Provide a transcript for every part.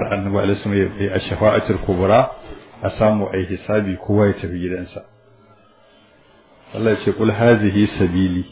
annabi alaihi wasallam ya a shafa'atul kubra a samu ai hisabi kowa ya tafi gidansa Allah ya ce kul hazihi sabili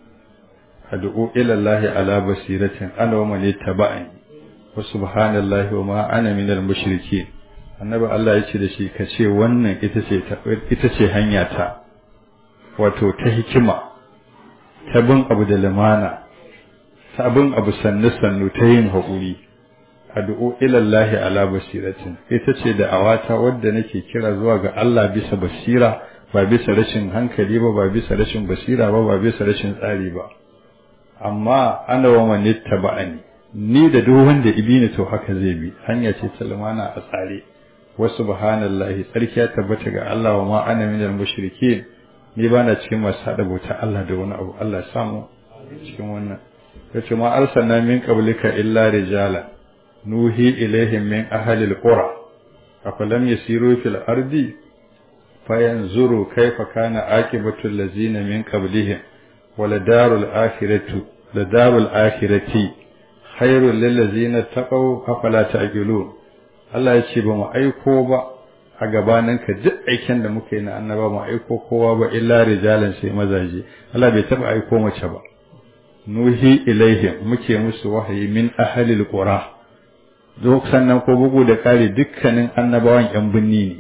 ad'u ila Allah ala basiratin ana wa man ittaba'ani wa subhanallahi wa ma ana minal mushrikeen annabi Allah ya ce da shi ka ce wannan ita ce ita ce hanya ta wato ta hikima ta bin abu da limana ta bin abu sannu sannu ta yin haƙuri addu'o ilallahi ala basiratin ita ce da awata wadda nake kira zuwa ga Allah bisa basira ba bisa rashin hankali ba ba bisa rashin basira ba ba bisa rashin tsari ba amma ana wa man ittaba'ani ni da duk wanda ibini to haka zai bi hanya ce ta limana a tsare wa subhanallahi tsarki ya tabbata ga Allah wa ma ana minal mushrikeen ni ba na cikin masu haɗa bauta Allah da wani abu Allah ya samu cikin wannan yace ma arsalna min qablika illa rijala nuhi ilaihim min ahli alqura afalam yasiru fil ardi fayanzuru kayfa kana aqibatu allazina min qablihim wala darul akhiratu la darul akhirati khairul lil ladzina taqaw afala ta'qilun Allah ya ce ba mu aiko ba a gabaninka duk aikin da muka yi na annaba mu aiko kowa ba illa rijalan sai mazaje Allah bai taba aiko mace ba nuhi ilaihim muke musu wahayi min ahlil qura duk sannan ko bugu da kare dukkanin annabawan yan binni ne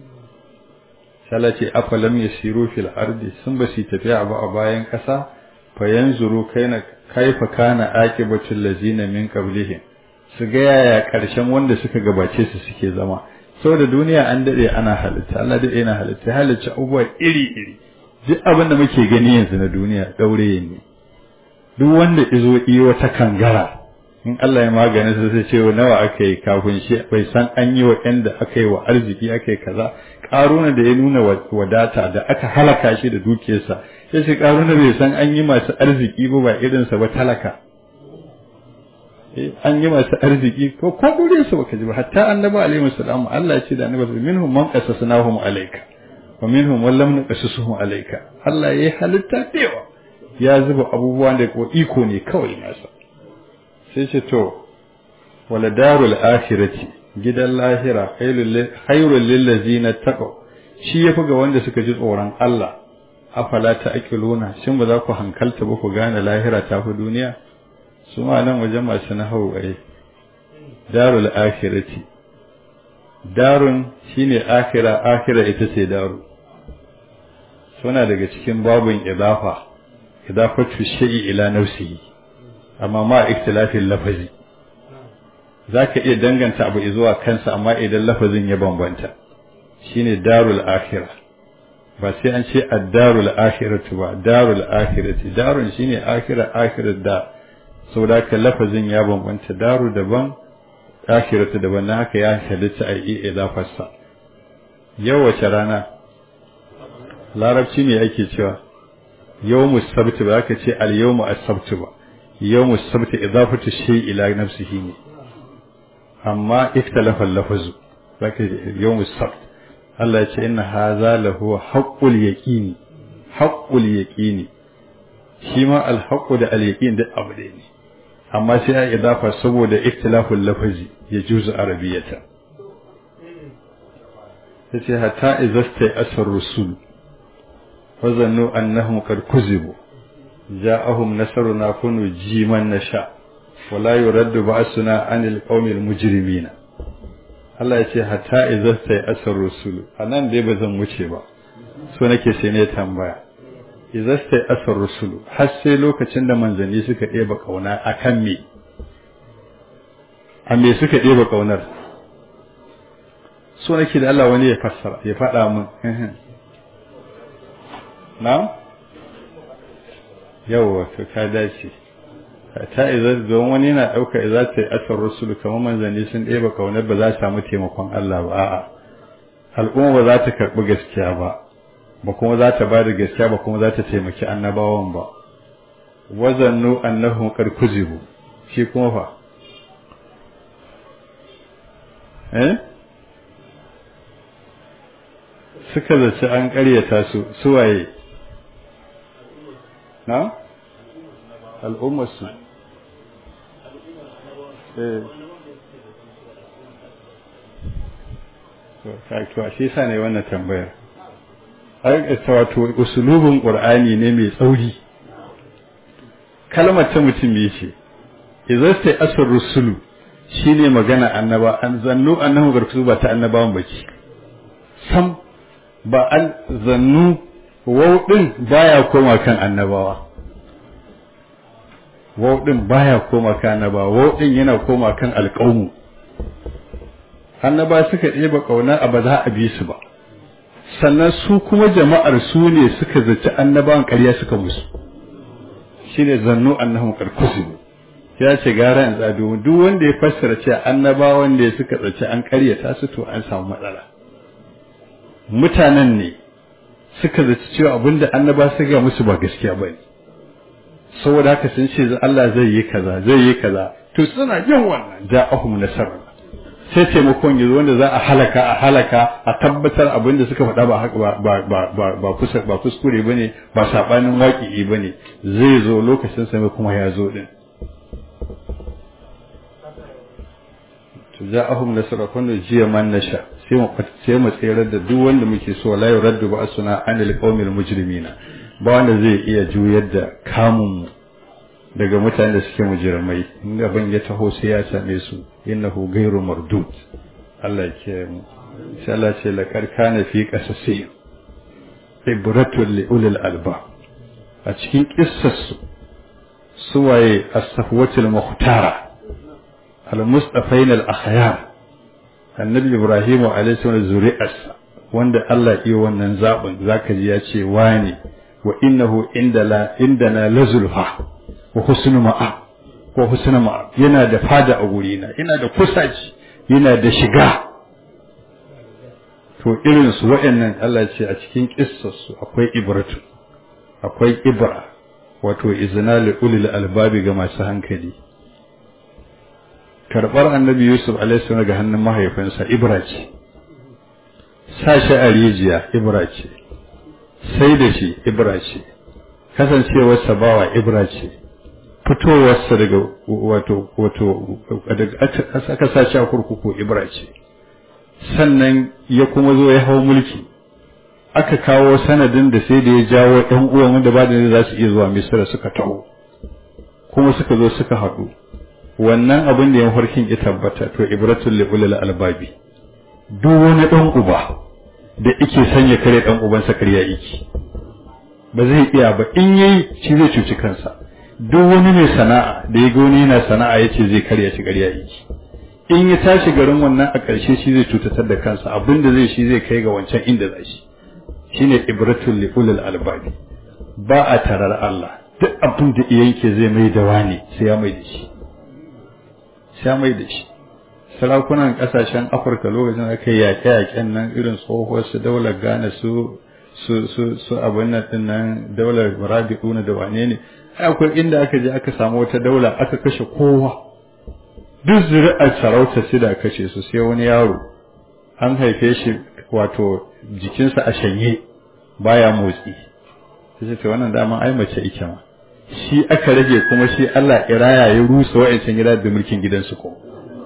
salace afalam yasiru fil ardi sun ba su tafiya ba a bayan kasa fa yanzuru kaina kaifa kana aqibatul lazina min qablihim su ga yaya karshen wanda suka gabace su suke zama saboda duniya an dade ana halitta Allah dade yana halitta halitta abubuwa iri iri duk abin da muke gani yanzu na duniya daure ne duk wanda izo iyo wata kangara in Allah ya magana su sai ce nawa aka yi kafin shi bai san an yi wa da aka yi wa arziki aka yi kaza karuna da ya nuna wadata da aka halaka shi da dukiyarsa sai shi karuna bai san an yi masu arziki ba ba irinsa ba talaka an yi masu arziki ko ko gure su baka ji ba hatta annabi alaihi wasallam Allah ya ce da annabi minhum man qasasnahum alayka wa minhum man lam naqasusuhum alayka Allah ya halitta dewa ya zuba abubuwan da ko iko ne kawai nasa sai ce to wala darul akhirati gidan lahira khairul lil ladzina taqaw shi yafi ga wanda suka ji tsoron Allah afala ta akiluna shin ba za ku hankalta ba ku gane lahira ta fi duniya su ma nan wajen masu nahawu ai darul akhirati darun shine akhira akhira ita ce daru suna daga cikin babun idafa idafatu shay'i ila nafsihi amma ma ikhtilafin lafazi zaka iya danganta abu zuwa kansa amma idan lafazin ya bambanta shine darul akhirah ba sai an ce ad-darul akhiratu ba darul akhirati darun shine akhira akhirat da saboda haka lafazin ya bambanta daru daban akhiratu daban na haka ya halitta a yi idafarsa yau wace rana larabci ne ake cewa yawmu sabt ba ka ce al yawmu as-sabt ba yawmu sabt idafatu shay ila nafsihi ne amma ikhtalafa al-lafzu zaka yawmu sabt Allah ya ce inna hadha lahu haqqul yaqini haqqul yaqini shi ma al-haqqu da al-yaqin duk abu ne amma sai ya idafa saboda ikhtilaful lafazi ya juzu arabiyata yace hatta izasta asar rusul fa zannu annahum qad kuzibu ja'ahum nasruna kunu jiman nasha wala yuraddu ba'suna anil qawmil mujrimina Allah ya ce hatta izasta asar rusul anan dai bazan wuce ba so nake sai ne tambaya izasta asar rusul har sai lokacin da manzanni suka ɗeba kauna akan me a me suka ɗeba kaunar so nake da Allah wani ya fassara ya faɗa min na yawa to ka dace ta iza don wani yana ɗauka iza ta yi asar rusul kamar manzanni sun ɗeba kaunar ba za su samu taimakon Allah ba a'a al'umma ba za ta karɓi gaskiya ba ba kuma za ta ba da gaskiya ba kuma za ta taimaki annabawan ba wazannu annahum qad kuzibu shi kuma fa eh suka zaci an ƙaryata su suwaye na al'ummar su eh to shi yasa ne wannan tambayar ai wato usulubin qur'ani ne mai tsauri kalmar ta mutum me ce idza sai asar rusulu shine magana annaba an zannu annahu garkusu ba ta annabawan bace sam ba an zannu wau din baya koma kan annabawa wau din baya koma kan annabawa wau din yana koma kan alqaumu annaba suka ɗeba kauna a ba za a bi su ba sannan su kuma jama'ar su ne suka zaci annabawan ƙarya suka musu shine zannu annahum qarkusu ya ce gara in tsado duk wanda ya fassara cewa annabawan da suka tsaci an ƙaryata su to an samu matsala mutanen ne suka zaci cewa abinda annaba su ga musu ba gaskiya ba ne saboda haka sun ce Allah zai yi kaza zai yi kaza to suna yin wannan ja'ahum nasara sai taimakon yanzu wanda za a halaka a halaka a tabbatar abin da suka faɗa ba haka ba ba ba ba kusa ba kuskure bane ba sabanin waƙi bane zai zo lokacin sa kuma ya zo din to ja'ahum nasra kun jiya man nasha sai mu sai mu tsayar da duk wanda muke so la yuraddu ba asuna anil qaumil mujrimina ba wanda zai iya juyar da kamun mu daga mutanen da suke mujirmai in gaban ya taho sai ya same su innahu ghairu mardud Allah ke mu sai Allah ce laqad kana fi qasasi ibratul li ulil alba a cikin kissarsu suwaye as-safwatul muhtara al-mustafain al-akhyar annabi ibrahim alayhi salam zuri'arsa wanda Allah iya wannan zabin zaka ji ya ce wani wa innahu indala indana lazulfa wa husnu ma'a ko husnu ma'a yana da fada a gurina yana da kusaci yana da shiga to irin su waɗannan Allah ce a cikin kissarsu akwai ibratu akwai ibra wato izina li ulil albabi ga masu hankali karɓar annabi yusuf alaihi ga hannun mahaifinsa ibra ce sa shi a rijiya ibra ce sai da shi ibra ce kasancewarsa bawa ibra ce fitowarsa daga wato wato aka sa shi a kurkuku ibra ce sannan ya kuma zo ya hau mulki aka kawo sanadin da sai da ya jawo ɗan uwan wanda ba da za su iya zuwa misira suka taho kuma suka zo suka haɗu wannan abin da ya farkin ya tabbata to ibratul li ulil albabi duk wani ɗan uba da yake sanya kare ɗan ubansa karya yake ba zai iya ba in yayi shi zai cuci kansa duk wani mai sana'a da ya goni yana sana'a yace zai karya shi karya yake in ya tashi garin wannan a ƙarshe shi zai cutatar da kansa abin da zai shi zai kai ga wancan inda za shi shine ibratul li ulil albabi ba a tarar Allah duk abin da yanke zai mai da wani sai ya mai da shi sai ya mai da shi sarakunan kasashen Afirka lokacin aka yi yaƙe-yaƙen nan irin tsohuwar su daular Ghana su su su su abin nan din nan daular Rabi'una da wane ne akwai inda aka je aka samu wata daula aka kashe kowa duk zuri'ar sarauta sai da kashe su sai wani yaro an haife shi wato jikinsa a shanye baya motsi sai ce wannan dama ai mace ike ma shi aka rage kuma shi Allah iraya ya rusa wa'ancan gida da mulkin gidansu ko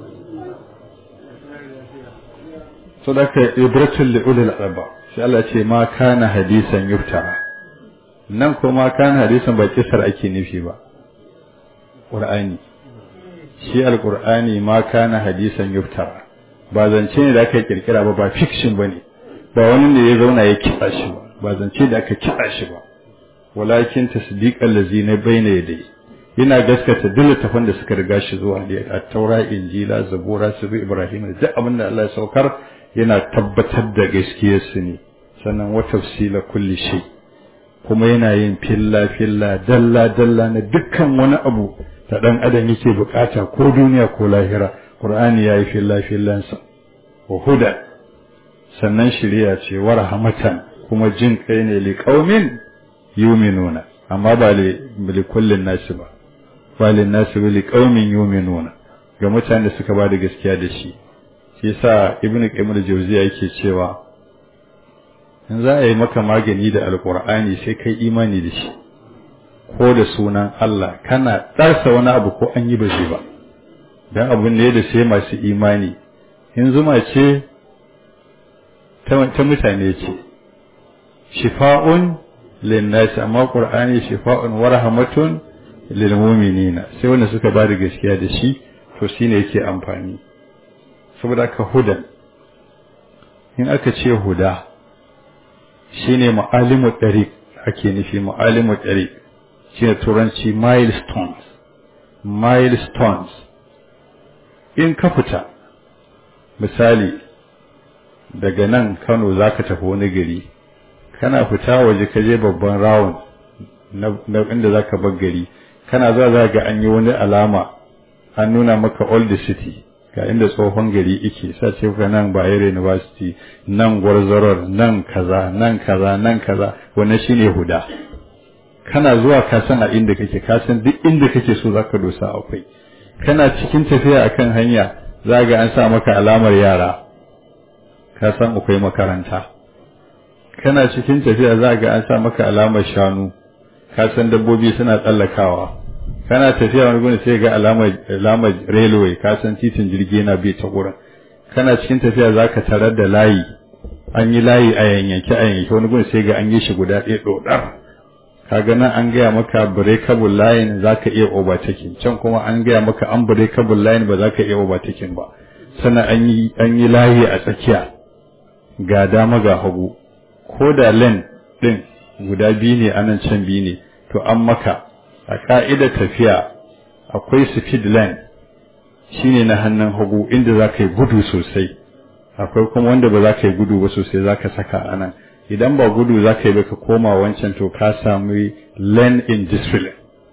so da ka ibratul li ulil alba sai Allah ce ma kana hadisan yuftara nan kuma kana hadisan ba kisar ake nufi ba qur'ani shi alqur'ani ma kana hadisan yuftara ba zance ne da aka kirkira ba ba fiction bane ba wani ne ya zauna ya kitsa shi ba ba zance da aka kitsa shi ba walakin tasdiqal ladzina bayna yadayhi yana gaskata duk littafan da suka riga shi zuwa da at-taura injila zabura su ibrahim duk abin da Allah ya saukar yana tabbatar da gaskiyar su ne sannan wa tafsila kulli shay kuma yana yin filla filla dalla dalla na dukkan wani abu da dan adam yake bukata ko duniya ko lahira qur'ani yayi filla fillansa wa huda sannan shiriya ce wa rahmatan kuma jin kai ne li qaumin yuminuna amma ba li kullin nasi ba ba li nasi li qaumin yuminuna ga mutanen da suka ba da gaskiya da shi shi yasa ibnu qayyim al-jawziya yake cewa in za a yi maka magani da alqur'ani sai kai imani da shi ko da sunan Allah kana darsa wani abu ko an yi ba shi ba dan abun ne da sai masu imani in zuma ce ta mutane ce shifa'un linnasi amma qur'ani shifa'un wa rahmatun lil mu'minina sai wanda suka ba da gaskiya da shi to shine yake amfani saboda ka hudan in aka ce huda shine mu'alimu tariq ake nufi mu'alimu tariq shine turanci milestones milestones in ka fita misali daga nan Kano zaka tafi wani gari kana fita waje ka je babban rawun na inda zaka bar gari kana zuwa za ga an yi wani alama an nuna maka old city ga inda tsohon gari yake sa ce ka nan Bayero University nan Gwarzarar nan kaza nan kaza nan kaza wannan shine huda kana zuwa ka san a inda kake ka san duk inda kake so zaka dosa akwai kana cikin tafiya akan hanya za ga an sa maka alamar yara ka san akwai makaranta kana cikin tafiya za ga an sa maka alamar shanu ka san dabbobi suna tsallakawa kana tafiya wani gurin sai ga alamar alamar railway ka san titin jirgi yana bi ta gurin kana cikin tafiya zaka tarar da layi an yi layi a yanyanke a yanyanke wani gurin sai ga an yi shi guda ɗaya dodar kaga nan an gaya maka breakable line zaka iya overtaking can kuma an gaya maka unbreakable line ba zaka iya overtaking ba sannan an yi an yi layi a tsakiya ga dama ga hagu ko da lane din guda biyu ne anan can biyu ne to an maka a ka'idar tafiya akwai speed line shine na hannun hagu inda za ka yi gudu sosai akwai kuma wanda ba za ka yi gudu ba sosai za ka saka a nan idan ba gudu za ka yi ba ka koma wancan to ka sami lane in discipline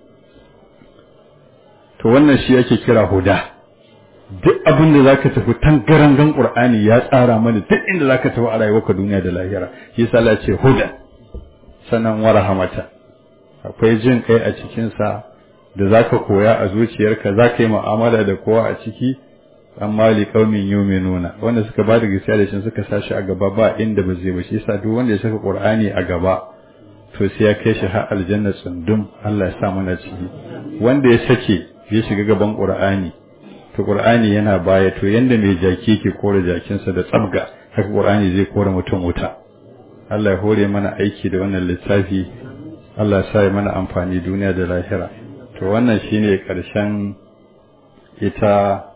to wannan shi ake kira huda duk abin da za ka tafi tangarangan ƙur'ani ya tsara mana duk inda za ka tafi a rayuwarka duniya da lahira shi yasa Allah ce huda sannan wa rahamata akwai jin kai a cikinsa da za ka koya a zuciyarka za ka yi mu'amala da kowa a ciki amma li qaumin yu'minuna wanda suka ba da gaskiya da shi suka sashi a gaba ba inda ba zai ba shi yasa duk wanda ya saka qur'ani a gaba to sai ya kai shi har aljanna tsundum Allah ya sa mana ciki wanda ya sake ya shiga gaban qur'ani to qur'ani yana baya to yanda mai jaki ke kore jakinsa da tsabga haka qur'ani zai kore mutum wuta Allah ya hore mana aiki da wannan littafi Allah ya sa mana amfani duniya da lahira to wannan shine karshen ita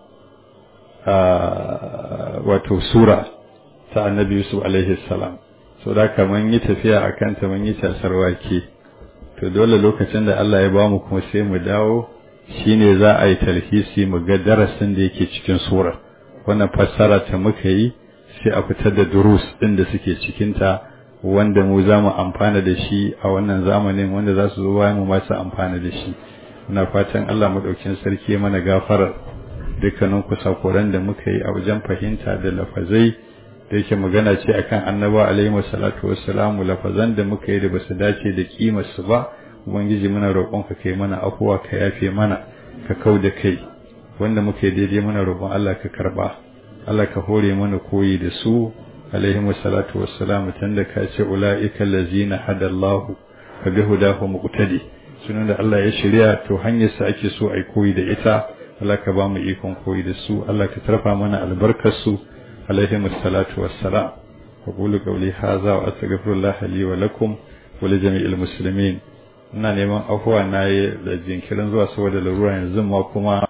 wato sura ta annabi Yusuf alaihi salam so da kaman yi tafiya akan ta mun yi tasar wake to dole lokacin da Allah ya bamu kuma sai mu dawo shine za a yi talhisi mu ga darasin da yake cikin surar wannan fassara ta muka yi sai a fitar da durus din da suke cikin ta wanda mu za mu amfana da shi a wannan zamanin wanda za su zo bayan mu masu amfana da shi muna fatan Allah madaukin sarki mana gafarar dukkanin kusakuran da muka yi a wajen fahimta da lafazai da yake magana ce akan annaba alaihi wasallatu wassalamu lafazan da muka yi da basu dace da kimar su ba ubangiji muna roƙon ka kai mana afuwa ka yafe mana ka kau da kai wanda muka yi daidai muna roƙon Allah ka karba Allah ka hore mana koyi da su alaihi wasallatu wassalamu tunda ka ce ulaika allazina hadallahu fa bihudahu muqtadi sunan da Allah ya shirya to hanyar sa ake so ai koyi da ita Allah ka ba mu ikon koyi da su Allah ka tarfa mana albarkar su alaihi wassalatu wassalam aqulu qawli hadha wa astaghfirullah li wa lakum wa li jami'il muslimin ina neman afuwa na yi da jinkirin zuwa saboda larura yanzu ma kuma